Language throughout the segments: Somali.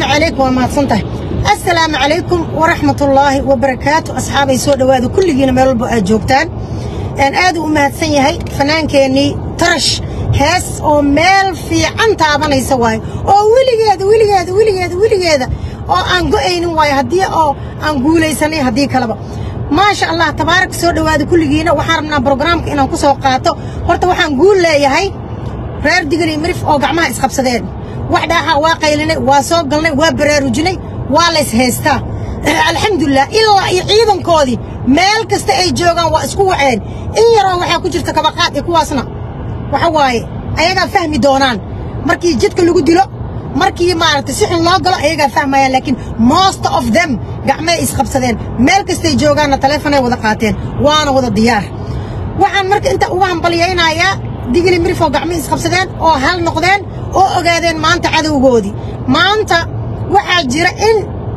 calaykum waa mahadsan tahay assalaamu calaykum waraxmatullaahi wabarakaatu asxaabay soo dhowaada kulligiina meel walba aad joogtaan aad u mahadsan yahay fanaankeennii tarash hees oo meel fiican taabanaysa waayo oo weligeeda weligeeda weligeeda weligeeda oo aan go'aynin waayo haddii oo aan guulaysanay haddii kaleba maasha allah tabaarak soo dhowaada kulligiina waxaan rabnaa brograamka inaan ku soo qaato horta waxaan guul leeyahay reer digri mirif oo gacmaha isqabsadeen wax dhaaxa waa qaylinay waa soo galnay waa baraarujinay waa lays haystaa alxamdulilah ilaa iyo ciidankoodii meel kasta ay joogaan waa isku waceen in yaroo waxaa ku jirta kabaqaad iyo kuwaasna waxa waaye ayagaa fahmi doonaan markii jidka lagu dilo markii maaragtay si xun loo galo ayagaa fahmayaan laakiin most of them gacmay isqabsadeen meel kastay joogaanna taleefonay wada qaateen waana wada diyaar waxaan marka inta uga hambalyaynayaa digili mirifoo gacmay isqabsadeen oo hal noqdeen oo ogaadeen maanta cadowgoodii maanta waxaa jira in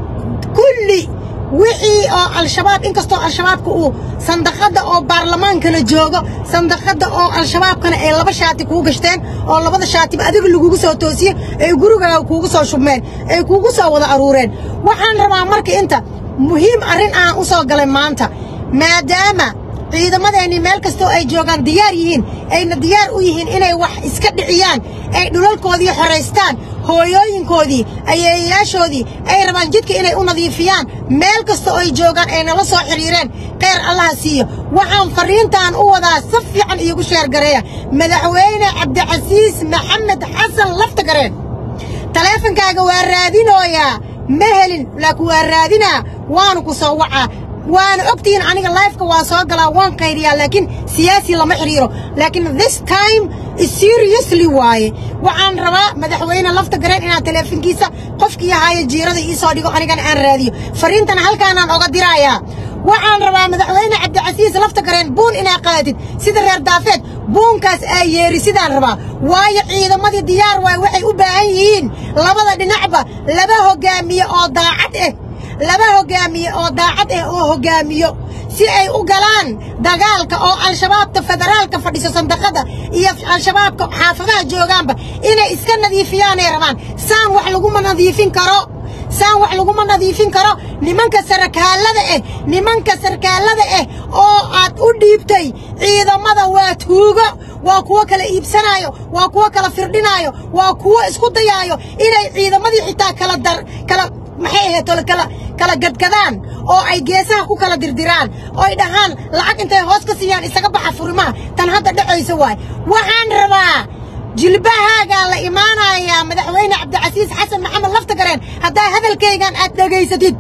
kulli wixii oo al-shabaab inkastoo al-shabaabka uu sandaqadda oo baarlamaankana joogo sandaqadda oo al-shabaabkana ay laba shaati kuu gashteen oo labada shaatiba adiga lagugu soo toosiye ay gurigaaga kuugu soo shubmeen ay kuugu soo wada aruureen waxaan rabaa marka inta muhiim arrin aan u soo galay maanta maadaama ciidamadeennii meel kastoo ay joogaan diyaar yihiin ayna diyaar u yihiin inay wax iska dhiciyaan ay dhulalkoodii xoraystaan hooyooyinkoodii ayeeyayaashoodii ay rabaan jidka inay u nadiifiyaan meel kasta oo ay joogaan ay nala soo xidhiireen kheyr allaha siiyo waxaan farriintaan u wadaa si fiican iigu sheergareeya madaxweyne cabdicasiis maxamed xasan laftagareen taleefonkaaga waa raadinooyaa ma helin laakiin waa raadinaa waanu ku soo wacaa waana ogtihiin aniga lifeka waa soo galaa waan qaydiyaa laakiin siyaasi lama xidhiiro laakiin this time seriously waaye waxaan rabaa madaxweyne lafta gareen inaan taleefonkiisa qofkii ahaayo jiirada ii soo dhigo anigana aan raadiyo fariintana halkaanaan oga diraayaa waxaan rabaa madaxweyne cabdicasiis lafta gareen buun inaa qaadatid sida reer daafeed buunkaas aa yeeri sidaan rabaa waayo ciidamadii diyaar waaye waxay u baahan yihiin labada dhinacba laba hoggaamiye oo daacad ah laba hoggaamiye oo daacad ah oo hoggaamiyo si ay u galaan dagaalka oo al-shabaabta federaalka fadhiso sandaqada iyo al-shabaabka xaafadaha joogaanba inay iska nadiifiyaanay rabaan saan wax laguma nadiifin karo saan wax laguma nadiifin karo nimanka sarkaalada ah nimanka sarkaalada ah oo aad u dhiibtay ciidamada waa tuugo waa kuwo kala iibsanaayo waa kuwo kala firdhinaayo waa kuwo isku dayaayo inay ciidamadii xitaa kala dar kala maxay ahayd tole kala kala gadgadaan oo ay geesaha ku kala dirdiraan oo ay dhahaan lacag intay hoos ka siiyaan isaga baxa furimaha tan hadda dhacaysa waay waxaan rabaa jilbahaagaa la imaanayaa madaxweyne cabdicasiis xasan maxamed laftagareen haddaa hadalkaygan aad dhegaysatid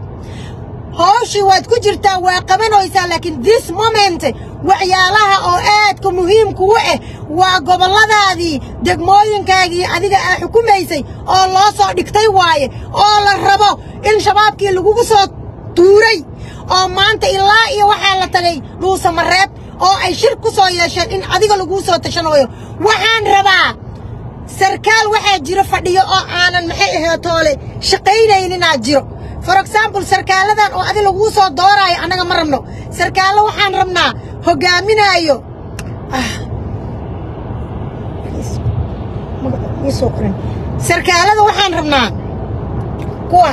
hooshii waad ku jirtaa waa qabanaysaa laakiin this moment waxyaalaha oo aadka muhiimkugu ah waa gobolladaadii degmooyinkaagii adiga aa xukumaysay oo loo soo dhigtay waaye oo la rabo in shabaabkii lagugu soo tuuray oo maanta ilaa iyo waxaa la tagay dhuusamareeb oo ay shir ku soo yeesheen in adiga laguu soo tashanooyo waxaan rabaa sarkaal waxaa jiro fadhiyo oo aanan maxay ahee toole shaqaynayninaa jiro for example sarkaaladan oo adi laguu soo dooraayo annaga ma rabno sarkaallo waxaan rabnaa hoggaaminaayo sarkaalada waxaan rabnaa kuwa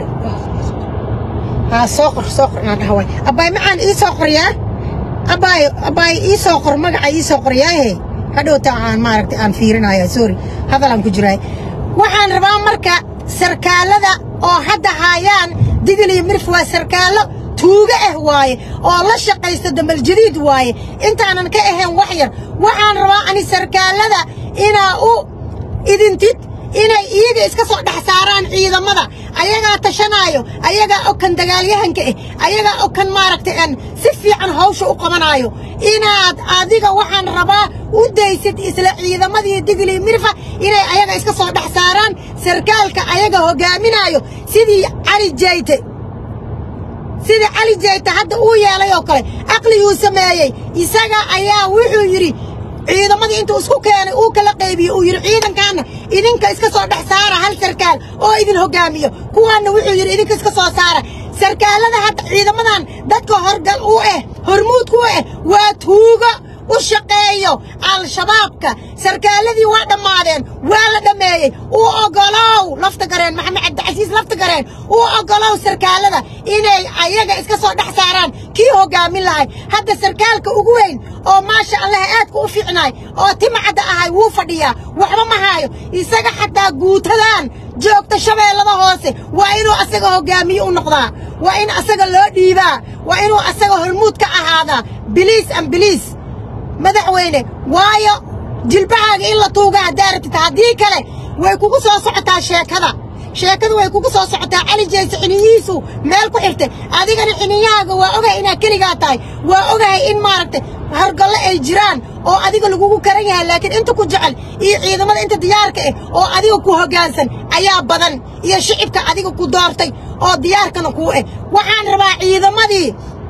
haa soo qor soo qor inaan dhaha waay abbaay maxaan ii soo qoryaa abbaay abbaay ii soo qor magaca ii soo qoryaahe hadhowta aan maaragtay aan fiirinaya sorry hadalaan ku jiraay waxaan rabaa marka sarkaalada oo hadda haayaan digil iyo mirif waa sarkaallo tuugo ah waaye oo la shaqaysta dambaljadiid waaye intaanan ka ahayn wax yar waxaan rabaa ani sarkaalada inaa u idintid inay iyaga iska soo dhex saaraan ciidamada ayagaa tashanaayo ayagaa okan dagaalyahanka ah ayagaa okan maaragtay aan si fiican hawsha u qabanaayo inaad adiga waxaan rabaa u daysid isla ciidamadii digli mirfa inay ayaga iska soo dhex saaraan sarkaalka ayaga hoggaaminaayo sidii cali jayte sidii cali jayte hadda uu yeelay oo kale aqliguu sameeyey isaga ayaa wuxuu yidhi ciidamadii intuu isku keenay uu kala qaybiye uu yidhi ciidankaanna idinka iska soo dhex saara hal sarkaal oo idin hoggaamiyo kuwaanna wuxuu yidhi idinka iska soo saara sarkaalada hadda ciidamadan dadka horgal u ah hormuudku u ah waa tuugo u shaqeeyo al-shabaabka sarkaaladii waa dhammaadeen waa la dhammeeyey uu oggolow lafta gareen maxamed cabdicasiis lafta gareen uu oggolow sarkaalada inay ayaga iska soo dhex saaraan kii hoggaamin lahay hadda sarkaalka ugu weyn oo maasha allah aadka u fiicnaay oo timacadda ahay wuu fadhiyaa waxba ma haayo isaga xataa guutadan joogta shabeellada hoose waa inuu asaga hoggaamiye u noqdaa waa in asaga loo dhiibaa waa inuu asaga hormuud ka ahaadaa biliis an biliis madaxweyne waayo jilbahaaga in la tuuga haddaa rabtid haddii kale way kugu soo socotaa sheekada sheekada way kugu soo socotaa cali jeyse xiniyihiisu meel ku xirtay adigana xiniyahaaga waa ogahay inaad keligaa tahay waa ogahay in maaragtay hargallo ay jiraan oo adiga lagugu karan yahay laakiin inta ku jecel iyo ciidamada inta diyaarka ah oo adiga ku hoggaansan ayaa badan iyo shicibka adiga ku doortay oo diyaarkana kuu ah waxaan rabaa ciidamadii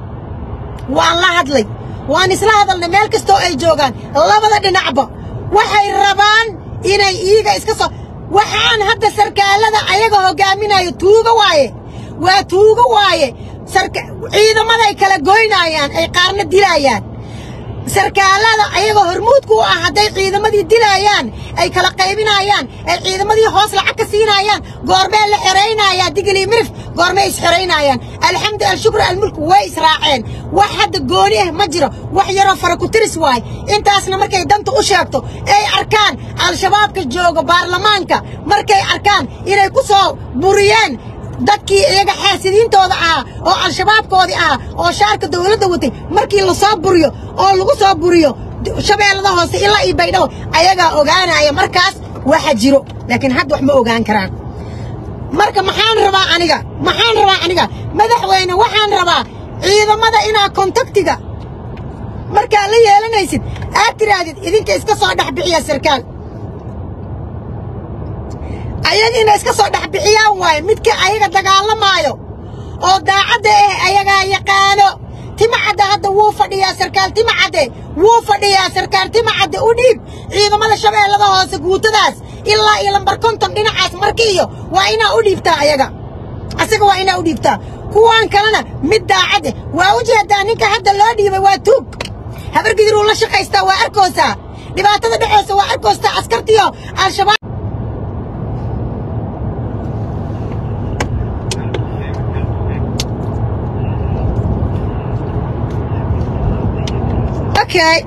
waan la hadlay waan isla hadalnay meel kastoo ay joogaan labada dhinacba waxay rabaan inay iiga iska soo waxaan hadda sarkaalada ayaga hoggaaminayo tuuga waaye waa tuuga waaye ciidamaday kala goynaayaan ay qaarna dilaayaan sarkaalada ayagoo hormuudku u ah hadday ciidamadii dilaayaan ay kala qaybinaayaan ay ciidamadii hoos lacag ka siinaayaan goormee la xeraynayaa digilii mirif goormee isxeraynaayaan alxamdu alshukru almulku way israaceen wax hadda gooni ah ma jiro wax yaroo fara ku tiris waay intaasna markay danta u sheegto ay arkaan al-shabaabka jooga baarlamaanka markay arkaan inay ku soo buriyeen dadkii iyaga xaasidiintooda ahaa oo al-shabaabkoodii ahaa oo shaarka dawladda watay markii la soo buriyo oo lagu soo buriyo shabeellada hoose ilaa iyo baydhabo ayagaa ogaanaya markaas waxa jiro laakiin hadda wax ma ogaan karaan marka maxaan rabaa aniga maxaan rabaa aniga madaxweyne waxaan rabaa ciidamada inaa kontaktiga markaa la yeelanaysid aad tidhaahdid idinka iska soo dhex bixiya sarkaal ayaga inay iska soo dhex bixiyaan waaye midka ayaga dagaalamaayo oo daacadda ah ayagaa yaqaano timacadde hadda wuu fadhiyaa sarkaal timacadde wuu fadhiyaa sarkaal timacadde u dhiib ciidamada shabeellada hoose guutadaas ilaa iyo lambar konton dhinacaas markiiyo waa inaa u dhiibtaa ayaga asaga waa inaa u dhiibtaa kuwaan kalena mid daacadde waa u jeedaa ninka hadda loo dhiibay waa tuug habargidiruu la shaqaystaa waa arkoosaa dhibaatada dhexoosa waa arkoostaa askartiyo al-shabaab Okay.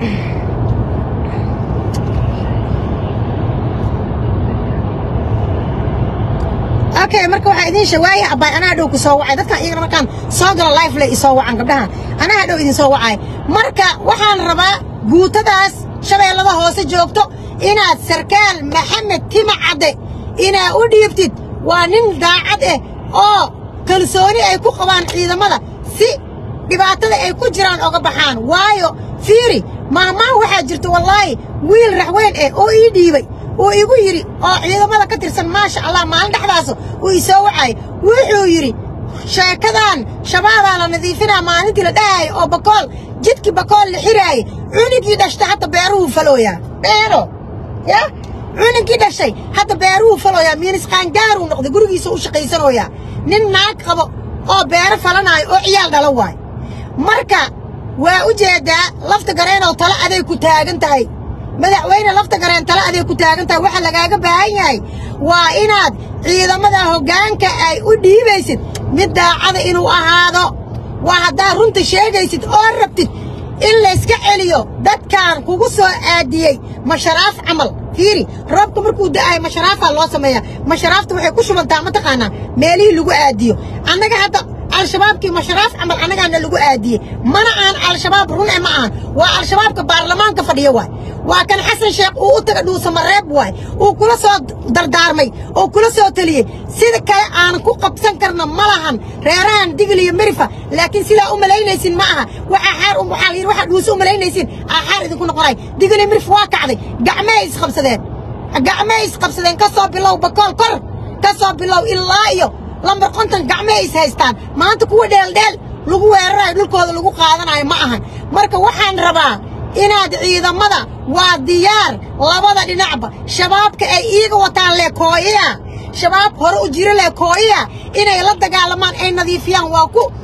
okay marka waxaa idiin shawaaya abbaay anaa dhow ku soo wacay dadkan iyagana markaan soo galo life lay isoo wacan gabdhahan anaa dhow idin soo wacay marka waxaan rabaa guutadaas shabeellada hoose joogto inaad sarkaal maxamed tima cadde inaad u dhiibtid waa nin daacad ah oo kalsooni ay ku qabaan ciidamada si dhibaatada ay ku jiraan oga baxaan waayo fiiri maahmaah waxaa jirta wallaahi wiil raxweyn eh oo ii dhiibay uu igu yidhi oo ciidamada ka tirsan maasha allah maalin dhexdaas uu isoo wacay wuxuu yidhi sheekadan shabaabaa la nadiifinaa maalintii la dhahaayo oo bakool jidkii bakool la xiraayay cunugii dhashtay hadda beeruhu falooyaa beero ya cunugii dhashay hadda beeruhu falooyaa miinis qaangaaruu noqday gurigiisa u shaqaysanooyaa nin naag qabo oo beero falanaayo oo ciyaal dhala waay marka waa u jeedaa lafta gareenoo talo aday ku taagan tahay madaxweyne lafta gareen talo aday ku taagan tahay waxa lagaaga baahan yahay waa inaad ciidamada hoggaanka ay u dhiibaysid mid daacada inuu ahaado waa haddaad runta sheegaysid oo rabtid in layska celiyo dadkan kugu soo aadiyey masharaaf camal fiiri roobka markuu da'ayo masharaafaa loo sameeyaa masharaafta waxay ku shubantaa mataqaanaa meelihii lagu aadiyo annaga hadda al-shabaabkii masharaaf camal annagaana lagu aadiyey mana aan al-shabaab run e ma ahan waa al-shabaabka baarlamaanka fadhiyo waay waa kan xasan sheekh uu u taga dhuusamareeb waay uu kula soo dardaarmay oo kula soo teliyey sida kale aanan ku qabsan karna ma lahan reerahan digil iyo merifa laakiin sidaa u malaynaysin ma aha waxaa xaar waxaa la yidhi waxaa dhuusi u malaynaysin aa xaar idinku noqonay digil iyo merif waa kacday gacmee isqabsadeen gacmee isqabsadeen ka soo bilow bakool kor ka soo bilow ilaa iyo lambar konton gacmee is haystaan maanta kuwa dheeldheel lagu weerarayo dhulkooda lagu qaadanayo ma ahan marka waxaan rabaa inaad ciidamada waa diyaar labada dhinacba shabaabka ay iiga wataan leekooyiya shabaab hore u jiro leekooyiya inay la dagaalamaan ay nadiifiyaan waa ku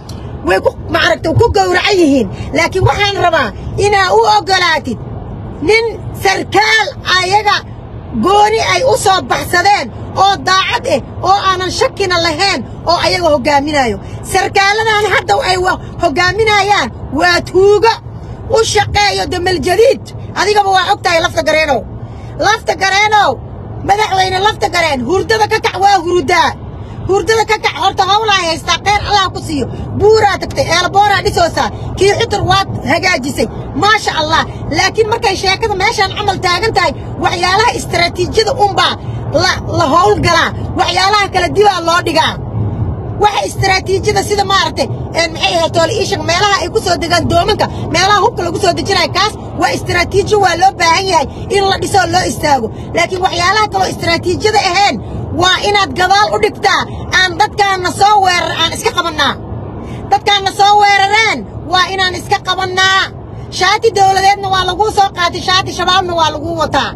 way ku maaragta ku gowracan yihiin laakiin waxaan rabaa inaa u oggolaatid nin sarkaal ayaga gooni ay u soo baxsadeen oo daacad ah oo aanan shakina lahayn oo ayaga hoggaaminayo sarkaaladan hadda ay hoggaaminayaan waa tuugo u shaqeeyo dameljadiid adigaba waa og tahay lafta gareenow lafta gareenow madaxweyne lafta gareen hurdada ka kac waa hurudaa hurdada ka kac horta hawlaa haystaa kheyr allah ku siiyo buuraa tagtay eelbooraa dhisoosaa kii xutur waad hagaajisay maasha allah laakiin markay sheekada meeshaan camal taagan tahay waxyaalaha istaraatiijiyada unbaa la howlgalaa waxyaalaha kala dibaa loo dhigaa waxa istaraatiijiyada sida maaragtay maxay ahayd tooliishag meelaha ay ku soo degaan doomanka meelaha hubka lagu soo dejinayo kaas waa istaraatiijiyo waa loo baahan yahay in la dhisoo loo istaago laakiin waxyaalaha kaloo istaraatiijiyada ahayn waa inaad gadaal u dhigtaa aan dadkaanna soo weerar aan iska qabannaa dadkaanna soo weerareen waa inaan iska qabannaa shaati dawladeedna waa laguu soo qaatay shaati shabaabna waa laguu wataa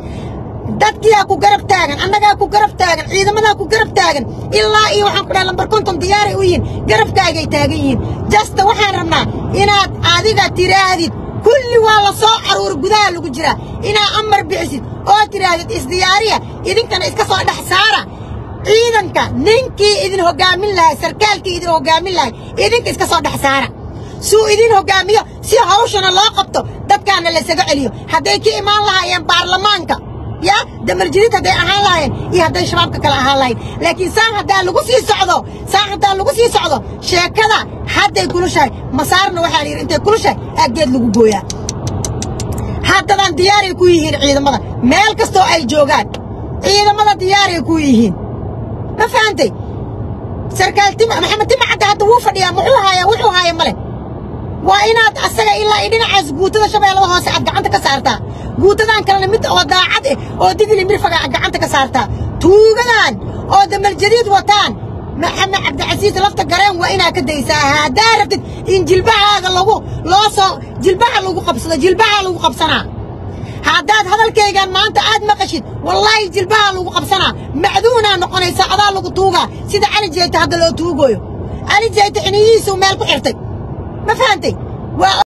dadkiyaa ku garab taagan annagaa ku garab taagan ciidamadaa ku garab taagan ilaa iyo waxaan ku dhaha lambar konton diyaaray u yihiin garabkaagay taagan yihiin jasta waxaan rabnaa inaad adiga tiraahdid kulli waa la soo caruura gudaha lagu jiraa inaad amar bixisid oo tidhaahdid isdiyaariya idinkana iska soo dhex saara ciidanka ninkii idin hoggaamin lahay sarkaalkii idin hoggaamin lahay idinka iska soo dhex saara suu idin hoggaamiyo si hawshana loo qabto dadkaana laysaga celiyo hadday ka imaan lahaayeen baarlamaanka ya damarjidid hadday ahaan lahaayeen iyo hadday shabaabka kale ahaan lahayn laakiin saan haddaa lagu sii socdo saan haddaa lagu sii socdo sheekada hadday kulushahay masaarna waxaa la yidhi intay kulushahay aaggeed lagu gooyaa haddadan diyaaray ku yihiin ciidamada meel kastoo ay joogaan ciidamada diyaaray ku yihiin ma fahantay sarkaal tima maxamed tima cadda hadda wuu fadhiyaa muxuu haayaa wuxuu haaya male waa inaad asaga ilaa iyo dhinacaas guutada shabeellada hoose aad gacanta ka saartaa guutadan kalena mid oo daacad eh oo digli mirfaga aad gacanta ka saartaa tuugadan oo dameljadiid wataan maxamed cabdicasiis lafta gareen waa inaad ka daysaa haddaa rabtid in jilbahaaga lagu loo soo jilbaha lagu qabsado jilbaha lagu qabsanaa haddaad hadalkaygan maanta aad maqashid wallaahi jilbaha lagu qabsanaa macduunaa noqonaysa adaa lagu tuugaa sida cali jeeta hadda loo tuugooyo cali jeeta xiniyihiisuu meel ku xirtay ma fahantay waa